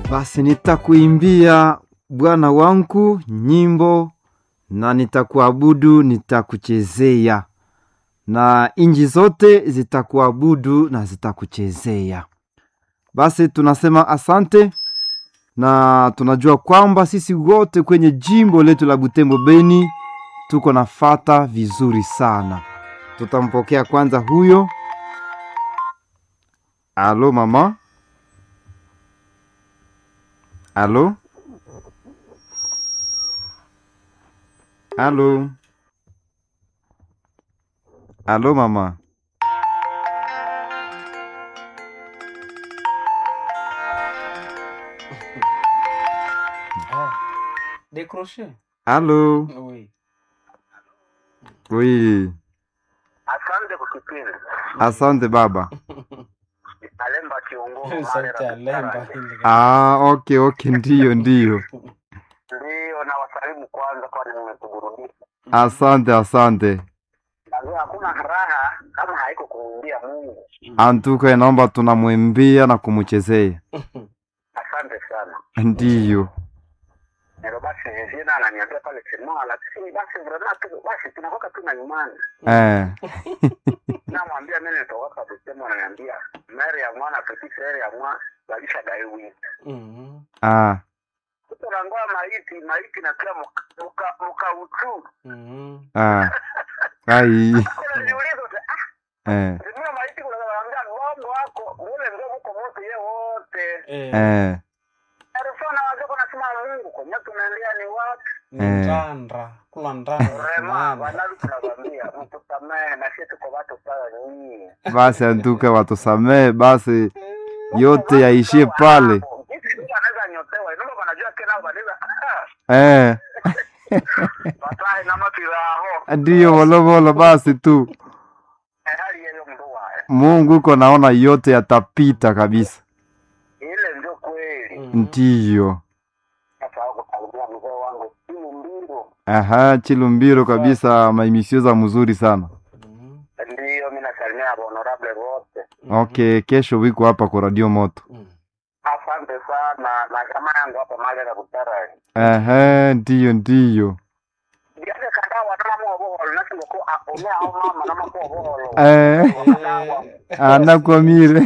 Basi nitakuimbia Bwana wangu nyimbo na nitakuabudu, nitakuchezea na inji zote zitakuabudu na zitakuchezea. Basi tunasema asante, na tunajua kwamba sisi wote kwenye jimbo letu la Butembo Beni tuko na fata vizuri sana. Tutampokea kwanza huyo. Alo mama, alo, alo, alo mama. Ah, décroché. Alo, Oui. oui, Asante kwa kipindi. asante baba. Alemba kiongozi. Sauti ya lemba hili. Ah, okay, okay, ndiyo, ndiyo. Ndio na wasalimu kwanza, kwani nimekuburudisha. Asante, asante. Najua hakuna raha kama haiko kumwimbia Mungu. Antuka inaomba tunamwimbia na kumuchezea. Asante sana. Ndiyo. Ndio basi jina ananiambia pale Chimoa, lakini basi vraiment tu basi tunakoka tu na imani. Eh. Namwambia mimi nitoka Butembo, ananiambia meri ya mwana petit frere ya mwana walisha dai wiki. Mhm. Ah. Tunarangoa maiti, maiti na kila muka muka, muka utu. Mhm. Ah. Ai. Kuna niulizo ah Eh. Ndio maiti kuna wanaambia ng'ombe wako ule ndio mko moto yeye wote. Eh, Eh. Arifana wazee kuna sema Mungu kwa nini tunaendelea ni wapi? ni Eh. ndandra. Kula ndandra. Rema maana. wanavi tunawaambia mtusamee na sisi tuko watu sawa nyinyi. Basi antuka watusamee basi yote yaishie pale. Hivi ndio anaweza nyotewa. Ndio wanajua kila wanaweza. Eh. Batai na mapiraho. Ndiyo volovolo basi tu. Eh, hali yeye mtu wae. Mungu uko naona yote yatapita kabisa. Ile ndio kweli. Mhm. Ndiyo. Sasa wako karibia mzee wangu. Simu mbilo. Aha, Chilumbiro kabisa maimisio za mzuri sana. Mhm. Ndio mimi nasalimia honorable wote. Okay, kesho wiko hapa kwa Radio Moto. Mhm. Asante sana na kama yangu hapa mali ya kutara. Aha, ndiyo ndiyo. Ndiye kada wana mo bo na sio ko aona au mama na mo bo. Eh, Eh. anakwamire.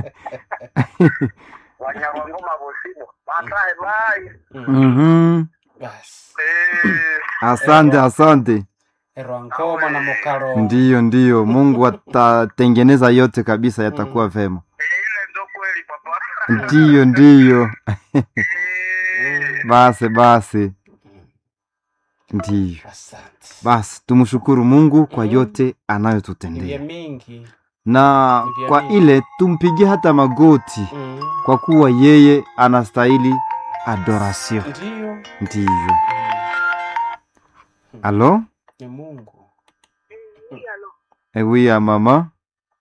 Wanyarwangoma bosibo. Batai bai. Mhm. Mhm. Basi. Eh. Asante, asante. Erwankoma na mukaro. Ndiyo, ndiyo. Mungu atatengeneza yote kabisa, yatakuwa vema. Ile ndo kweli papa. Ndiyo, ndiyo. Eh. Basi, basi. Ndiyo. Asante. Basi tumshukuru Mungu kwa Mhm. yote Ndiye anayotutendea, mingi. na Ndiye kwa mingi. ile tumpigie hata magoti, Mhm. kwa kuwa yeye anastahili adoration. Ndiyo. Ndiyo. Mhm. Alo, Ni Mungu. ewi ya mama.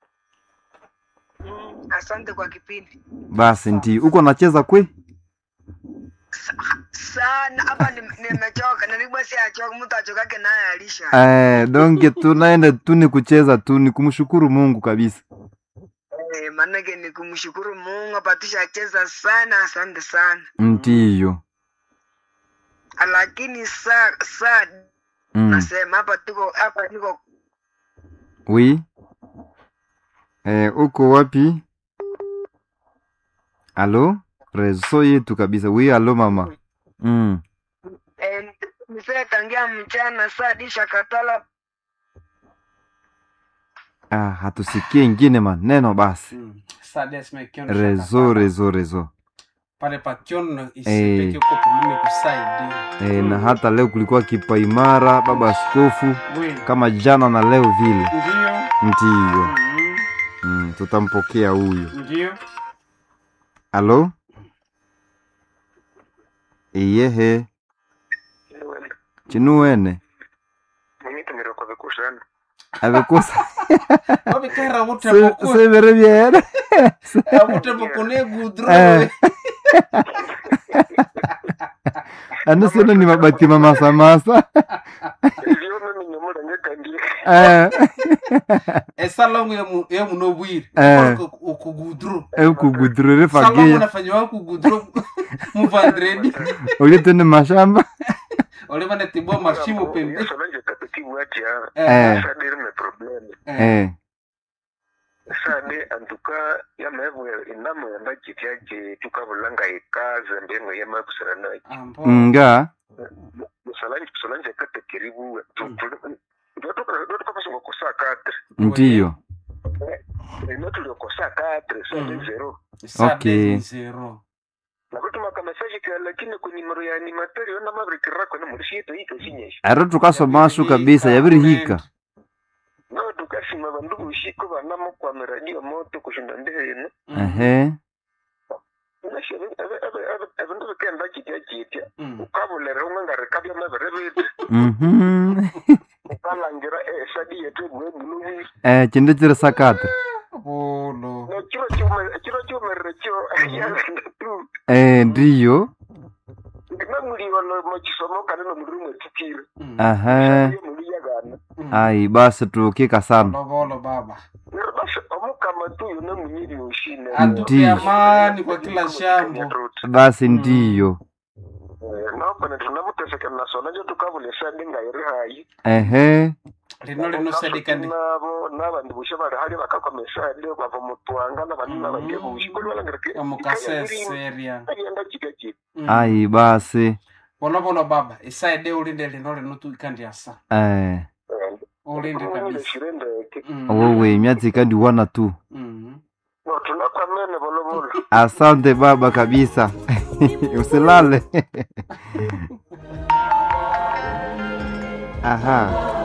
Asante kwa kipindi Basi ndiyo, uko nacheza kwe? sana. Hapa nim- nimechoka, nilikuwa si achoka, mtu achokake naye alisha. Eh, donge tunaenda tu ni kucheza tu, ni kumshukuru Mungu kabisa. Eh, maanake ni kumshukuru Mungu apatisha acheza sana, asante sana. Ndiyo. Lakini saa saa Mm. nasema hapa tuko hapa niko Oui. Eh, uko wapi? Alo? Rezo yetu kabisa. Oui, alo mama. Mm. eh, mzee tangia mchana saa disha katala Ah, hatusikie ingine maneno basi. Mhm. Sades mekiona Rezo, shakapala. rezo, rezo. Pale pakiona Eh. isipeke uko pulime kusaidia. Eh, na hata leo kulikuwa kipaimara baba askofu Oui. kama jana na leo vile. Ndiyo. Ndiyo. Mhm. Mm, tutampokea huyo. Ndiyo. Alo? Iyehe. Chinuwene. Mimi tumiroko vikushana. Abekosa. Wabikera wote Se- boku. Severe bien. Wote boku ne gudro. Eh. Anasema ni mabati mamasamasa. Ndio mimi nyumura ngekandie. Eh. Esalamu ya mu ya munobwiri. Eh. Ukugudro. Ukugudrure Salamu fagia. nafanywa kugudro. muvandredi ulitende mashamba olivane tibwa mashimo pembe yasolanje kapetiwatya Eh. sadirime probleme eh sade antuka yamevwe inamwenda chityaje tukavulanga ikaze mbeno yamakusirana ambo nga musalanje kusalanje katekeribuwe ndotukapasonga kosa katre ndiyo ino tuliokosa katre sade Mm. zero Okay. zero nakutumaka mesaje ka lakini kunimero ya animateri yona mavirikirako nemulishiyito ito sinyesha aro tukasomasu kabisa yabirihika no tukasima vandu vushiko vanamo kwame radio moto kushinda ndeheno ehe evindu vikenda chitya chitya ukavulere umwe ngarikavya mavere vitu mhm ukalangira esadi yetu ebwebuluvisi eh chinde chiri sakatre bolo chiro chiumerere cho yalenda tu eh ndiyo namuliwano mochisomo kana nomuri mwetikire aha muli yagana ai basi tukika sana bolo bolo baba nero basi omukama tu yona munyiri ushine atupe Ndiyo. amani kwa kila shambo basi ndiyo nopene tunamuteseke nasona njo tukavula esadi ngairi hayi ehe lino linosadikandi nabo nabandi bushe bali hali bakakoma esadi bava mutwanga nabandi nabandi bushi kuli balangirike omukaseseria agenda chika chika ai basi bolo bolo baba isaide ulinde lino lino tuikandiasa eh ulinde umanyire kabisa shirendeke Mm. wowe myatsi ikandiwana tu Mm. no tunakwamene bolobolo asante baba kabisa usilale aha